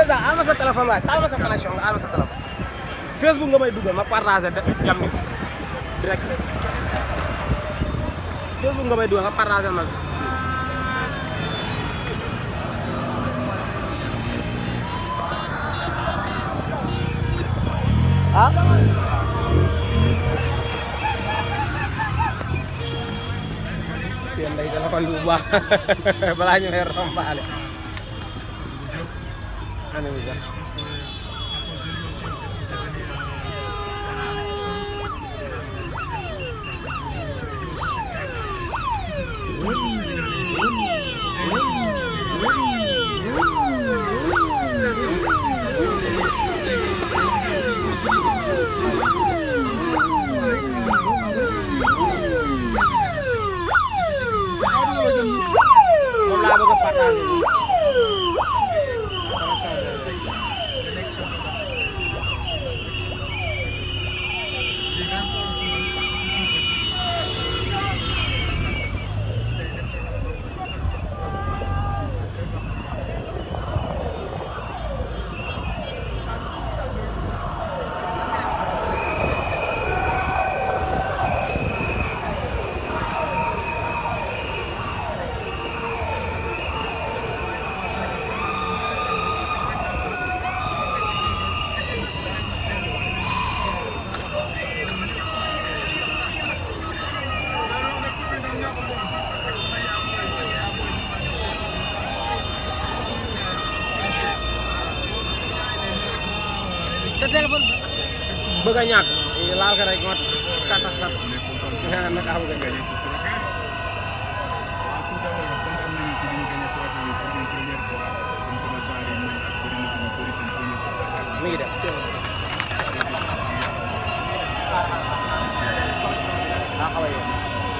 président al ma sa téléphone waaye taal ma sa connexion nga al ma sa téléphone Facebook nga may dugal ma partagé de jam ni direct Facebook nga may dugal nga partagé ma ah yéen day téléphone bi bu baax balaa ñu lay rompaale ana mi sax moom laa bëgg a partagé te téléphone bëgg a ñàkk laal ko rek moo kàttan sax nga naka xam nga gañe mi ngi def daa xaw a yéex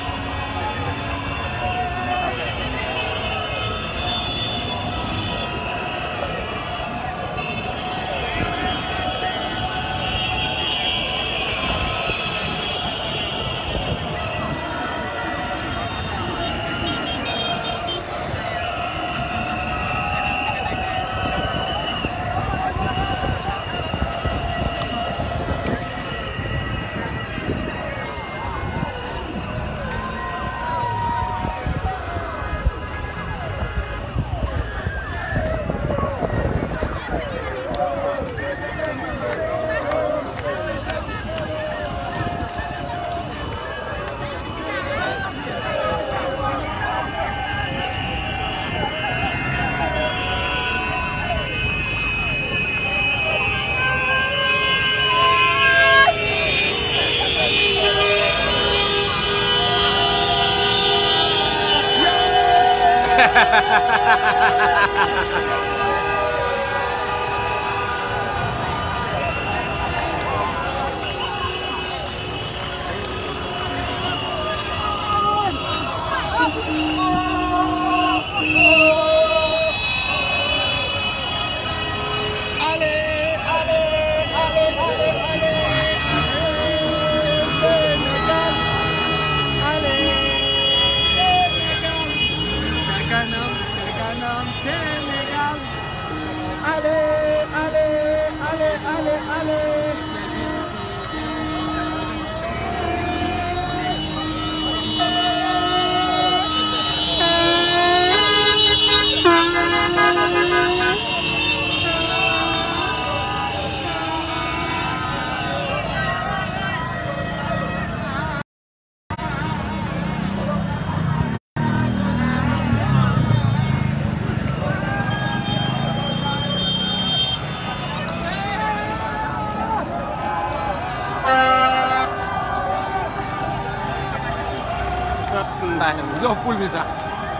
Tandaay yow ful bi sax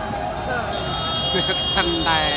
Tandaay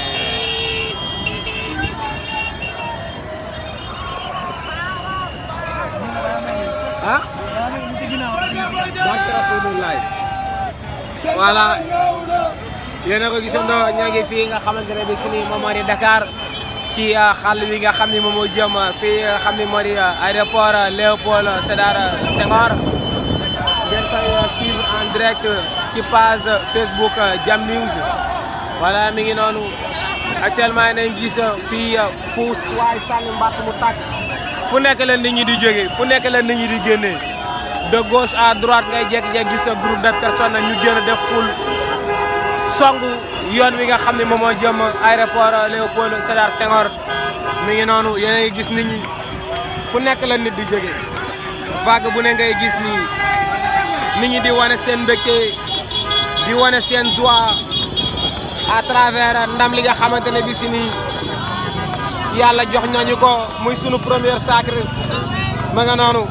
ah barke Rasulullah voilà yéen a ko gisandoo ñoo ngi fii nga xamante ne bi si nii moom moo di Dakar ci xàll wi nga xam ni moom moo jëm fii nga xam ni moo di aéroport Léopold Sédar Senghor ngeen koy suivre en direct ci page Facebook Jam News voilà mi ngi noonu actuellement nañ gis fii fuus waaye sànni mbatt mu tàkk fu nekk la nit ñi di jóge fu nekk la nit ñi di génnee de gauche à droite ngay jékki-jékki gis sa groupe de personnes ñu génn def ful songu yoon wi nga xam ne moom moo jëm aéroport Léopold Sédar Senghor mi ngi noonu yéen a ngi gis nit ñi fu nekk la nit di jóge vague bu ne ngay gis nii nit ñi di wane seen mbégte di wane seen joie à travers ndam li nga xamante ne bi si nii yàlla jox nañu ko muy sunu première sacre ma nga noonu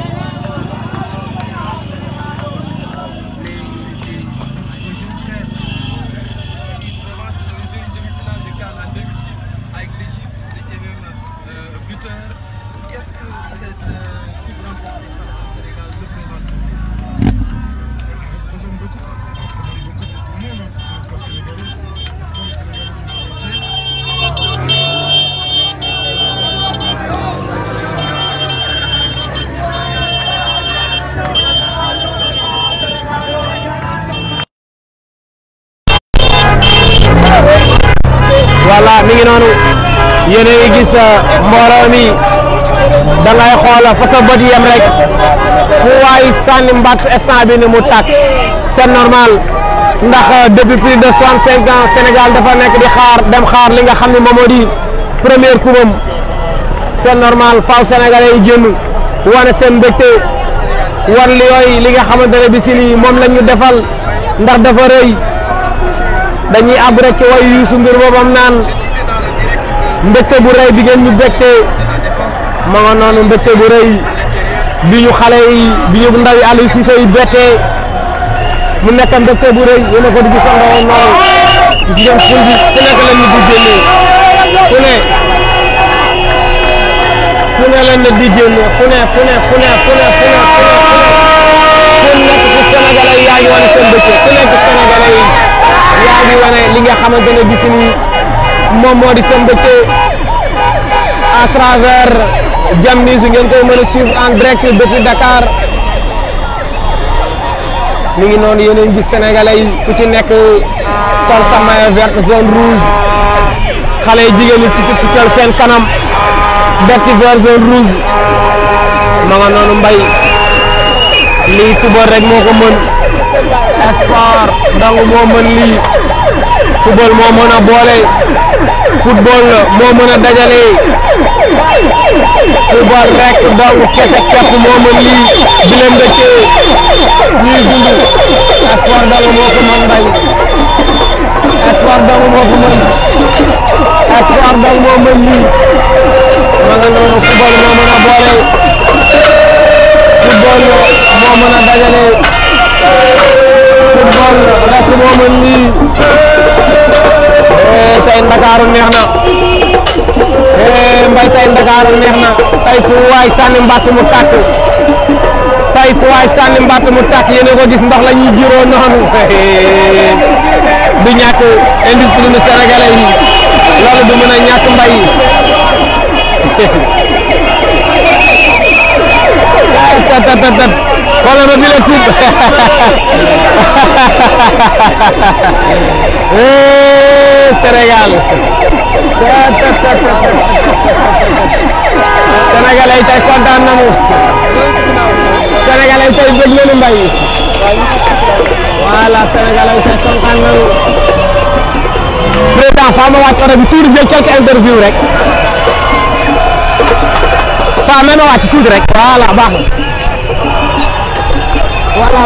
voilà mi ngi noonu yéen a ngi gis mbooloo mi da ngay xool fa sa bët yem rek fu waay sànni mbatt instant bi ni mu tàkk c'est normal ndax depuis plus de soixante cinq ans Sénégal dafa nekk di xaar dem xaar li nga xam ne moom moo di première coupam c'est normal faaw sénégalais yi génn wane seen mbégte wan li yooyu li nga xamante ne bi si nii moom la ñu defal ndax dafa rëy dañuy àbb rek ci way Youssou Ndour boobam naan mbégte bu rëy bi ngeen ñu bégte ma nga noonu mbégte bu rëy bi ñu xale yi bi ñu ndaw yi Aliou Cissé yi bettee mu nekk mbégte bu rëy yéen a ko di gisandoo noonu gis ngeen ful bi ku nekk la ñu di génnee fu ne fu ne la ñu di génnee fu ne fu ne fu ne fu ne fu ne fu ne fu nekk ci Sénégalais yi yaa ngi wane seen mbégte ku nekk Sénégalais yi yaa ngi wane li nga xamante ne bis ni moom moo di seen mbégte à travers Jam News ngeen koy mën a suivre en direct depuis Dakar mi ngi noonu yéen a ngi gis sénégalais yi ku ci nekk sol sa maillot vert zone rouge xale yi jigéen ñi tukki tukkal seen kanam def ci vert zone rouge ma nga noonu mbay lii football rek moo ko mën sport donc moo mën lii football moo mën a boole football moo mën a dajale football rek donc kese képp moo mën lii di leen dëkkee ñuy dund sport donc moo ko mën mbay sport donc moo ko mën sport donc moo mën lii ma nga noonu football moo mën a boole football moo mën a dajale football rek moo mën lii tey Ndakaaru neex na mbay tey Ndakaaru neex na tey fu waay sànni mbatt mu tàkk tey fu waay sànni mbatt mu tàkk yéen a ko gis ndox la ñuy jiroo noonu du ñàkk industrie nu sénégalais yi loolu du mën a ñàkk mbay tat tat tat tat xoolal ma bi la tuub Sénégal Sénégalais tey kontaan nañu Sénégalais tey bëgg nañu mbay voilà Sénégalais tey kontaan nañu président faa ma wàcc oto bi tuuti jël quelques interview rek saa même wàcc tuuti rek voilà baax na voilà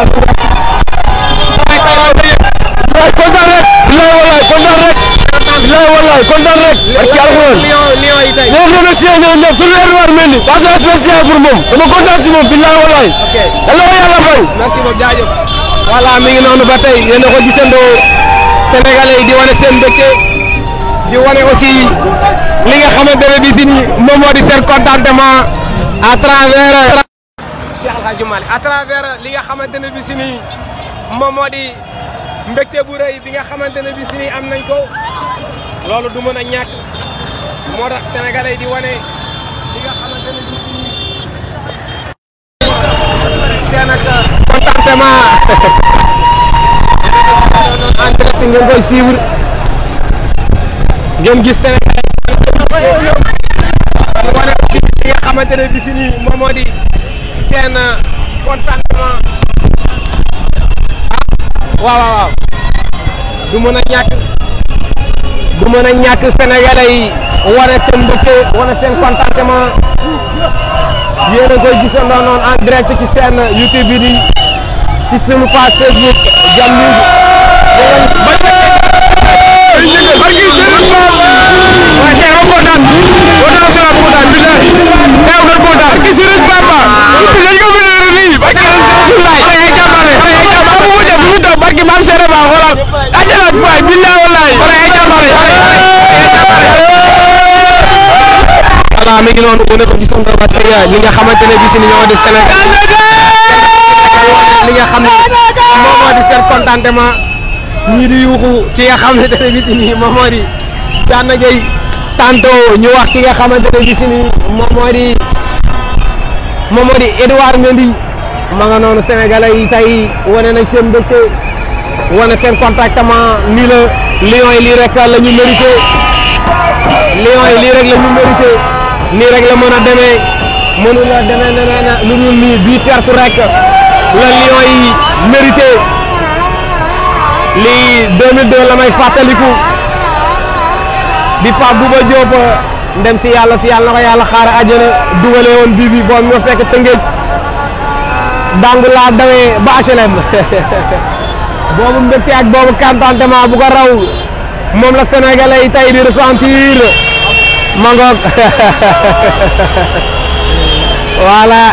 kontaan rek bilaay walaay kontaan rek bilaay walaay kontaan rek barki alxuraan ñoo remercier ñoom ñëpp suñu Edouard Mendy passage spécial pour moom dama kontaan si moom bilaay walaay yàlla ko yàlla fay merci beaucoup jaajëf voilà mi ngi noonu ba tey yéen a ko gisandoo sénégalais yi di wane seen mbégte di wane aussi li nga xamante ne bi si moom moo di seen contentement à travers Cheikh El Hadj Malick à travers li nga xamante ne bi si nii moom moo di mbégte bu rëy bi nga xamante ne bi si nii am nañ ko loolu du mën a ñàkk moo tax sénégalais yi di wane li nga xamante ne bi si nii seen ak contentement en direct ngeen koy suivre ngeen gis Sénégal di wane aussi li nga xamante ne bi si nii moom moo di seen contentement waaw waaw waaw du mën a ñàkk du mën a ñàkk sénégalais yi wane seen mbëkke wane seen contentement yéen a koy gisandoo noonu en direct ci seen YouTube bi di ci sunu page Facebook Jam News voilà mi ngi noonu ku ne ko gisoon ba tey li nga xamante ne bis ni ñoo di Sénégal li nga xam ne moom moo di seen contentement ñii di yuuxu ki nga xamante ne bis ni moom moo di Gana Gueye tantôt ñu wax ki nga xamante ne bis ni moom moo di moom moo di Edouard Mendy ma nga noonu Sénégalais yi tey wane nañ seen mbégte wane seen contentement nii la Lions yi lii rek la ñu mérité Lions yi lii rek la ñu mérité nii rek la mën a demee mënu la demee neneen lu dul nii bii tertu rek la Lions yi mérité lii 2002 la may fàttaliku bi Pape Bouba Diop ndem si yàlla si yàlla na ko yàlla xaare àjjana dugale woon bii bi boobu ñoo fekk tëngéej dangu laa dawee ba HLM boobu mbégte ak boobu contentement bu ko raw moom la sénégalais yi tey di ressentir ma ngoog voilà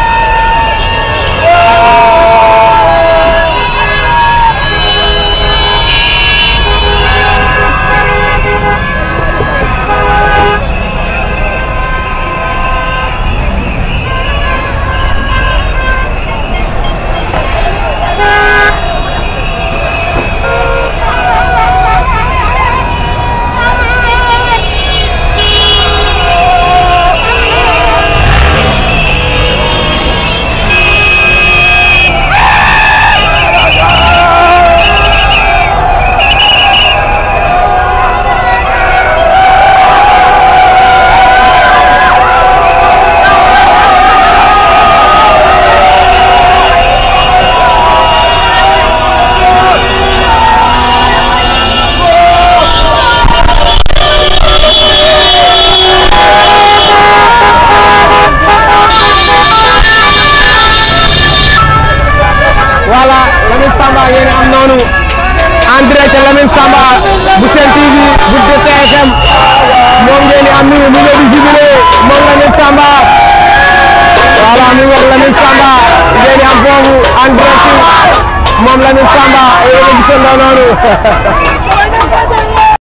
voilà Lamine Samba yéen am noonu en direct Lamine Samba bu Sen TV bu TFM moom ngeen di am nii mu ngi di jubilé moom Lamine Samba voilà mi ngi wax Lamine Samba ngeen di am foofu en direct moom Lamine Samba yéen a gisandoo noonu